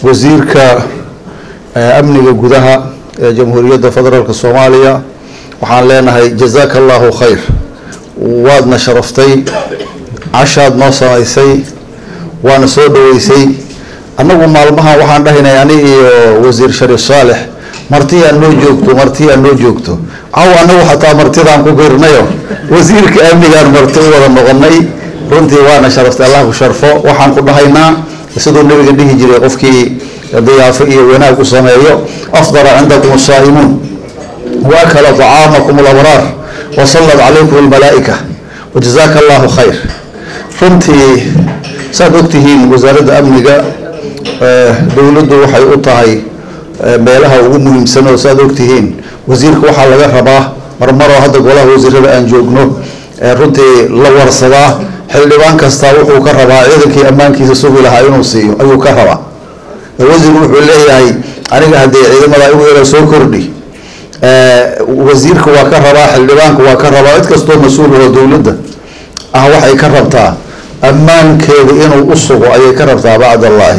wasiirka amniga gudaha ee jamhuuriyadda federaalk soomaaliya waxaan leenahay jazaaka allahu khayr waadna sharaftay cashaad noo samaysay waana soo dhaweysay annagu maalmahan waxaan dhahaynay ani iyo wasiir shariif saalex martiyaa noo joogto martiyaa noo joogto caw anagu xataa martidaan ku girnayo wasiirka amnigaan marti u wada noqonay runtii waana sharaftay allah ku sharfo waxaan ku dhahaynaa siduu nabiga dhihi jiray qofkii diyaafo iyo wanaag u sameeyo afdala cindakum asaa'imuun waakala طacaamakum alabraar wasallat calaykum almalaa'ika wajazaaka allahu khayr runtii saad ogtihiin wasaaradda amniga dowladdu waxay u tahay meelaha ugu muhiimsan oo saad ogtihiin wasiirka waxaa laga rabaa marmaroo hadda golaha wasiirada aan joogno runtii la warsadaa xildhibaan kastaa wuxuu ka rabaa ciidankii ammaankiisa sugi lahaa inuu siiyo ayuu ka rabaa wasiirku wuxuu leeyahay aniga haddii ciidamada igu yara soo kordhi wasiirka waa ka rabaa xildhibaanka waa ka rabaa cid kastoo mas-uul oo dowladda ah waxay ka rabtaa ammaankeeda inuu u sugo ayay ka rabtaa bacd allaahi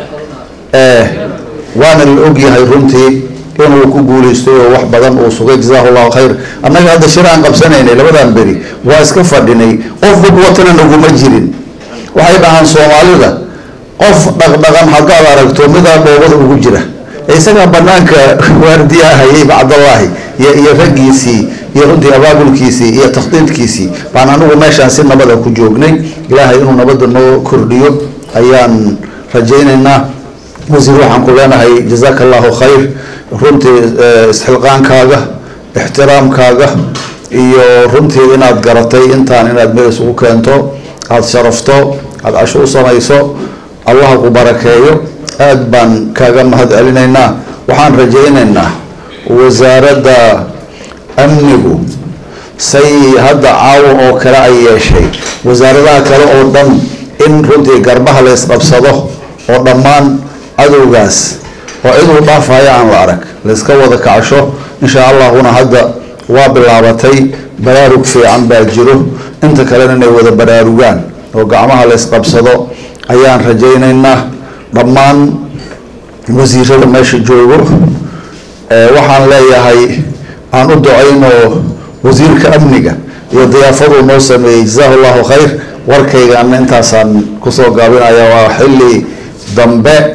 waana la ogyahay runtii inuu ku guuleystay oo wax badan uu sugay jazaahu llahu khayr annaga hadda shir aan qabsanaynay labadan beri waa iska fadhinay qof bug watana naguma jirin waxay dhahaan soomaalida qof dhaqdhaqan haddaad aragto midaa dhoobada ugu jira isagaa banaanka waardiyaa hayay bacdallaahi iyo raggiisii iyo runtii abaabulkiisii iyo takhdiidkiisii baan anigu meeshaan si nabada ku joognay ilaahay inuu nabada noo kordhiyo ayaan rajaynaynaa wasiir waxaan ku leenahay jazaaka allahu khayr runtii isxilqaankaaga ixtiraamkaaga iyo runtii inaad garatay intaan inaad meel isugu keento aada sharafto aada casho u samayso allaha ku barakeeyo aada baan kaaga mahad celinaynaa waxaan rajaynaynaa wasaaradda amnigu say hadda caawa oo kale ay yeeshay wasaaradaha kale oo dhan in runtii garbaha la isqabsado oo dhammaan cadowgaas oo ciduu dhaafaya aan la arag layska wada kacsho insha allahuna hadda waa bilaabatay baraarug fiican baa jiro inta kalena inay wada baraarugaan oo gacmaha la ysqabsado ayaan rajaynaynaa dhammaan wasiirada meesha joogo waxaan leeyahay aan u ducayno wasiirka amniga iyo diyaafaduu noo sameeyey jazaahu llahu khayr warkaygaana intaasaan kusoo gaabinaya waa xilli dambe